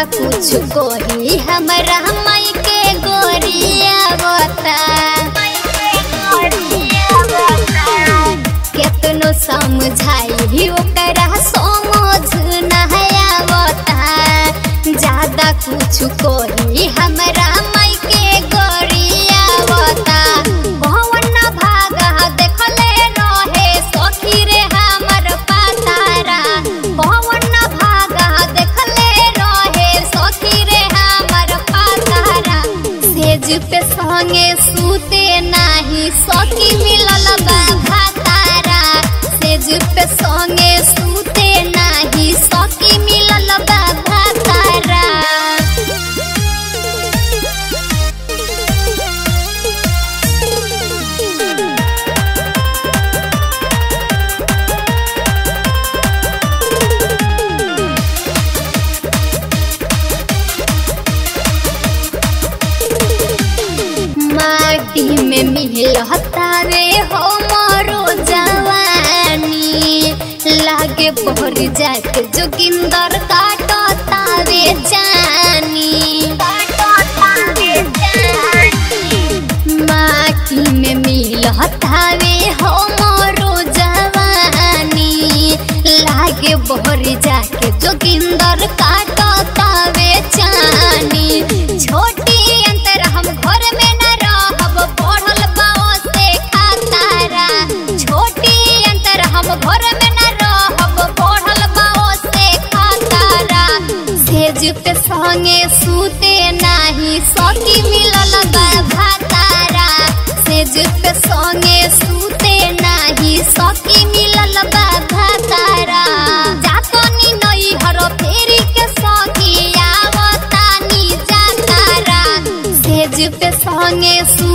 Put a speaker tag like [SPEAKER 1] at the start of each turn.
[SPEAKER 1] कुछ कोही हमरा माई के गोरिया बता केतनो समझाई ओकरा समझ नया बता ज्यादा कुछ कोही हमरा माई के गोरिया बता भवन भागा देखले रहे सखी रे हमर पातारा भवन भागा देखले रहे सखी रे हमर पातारा सेज पे संगे सूते नाही सखी मिलल बा भातारा सेज पे संगे सूते नाही सखी मिलल बा भातारा माटी में मिलता रे हो मोरो जवानी लागे पहर जाके जोगिंदर काटता रे जानी माटी में मिलता रे हो मोरो जवानी लागे बहर जाके जोगिंदर काटता रे जानी छोटी अंतर हम घर में न रहब बढ़ल बाओ से खातारा छोटी अंतर हम घर में न रहब बढ़ल बाओ से खातारा सेज पे संगे सूते नाही सखी मिलल बा भातारा सेज पे संगे सूते नाही सखी मिलल बा भातारा जातनी नई हर फेरी के सखी आवतानी जातारा सेज पे संगे सू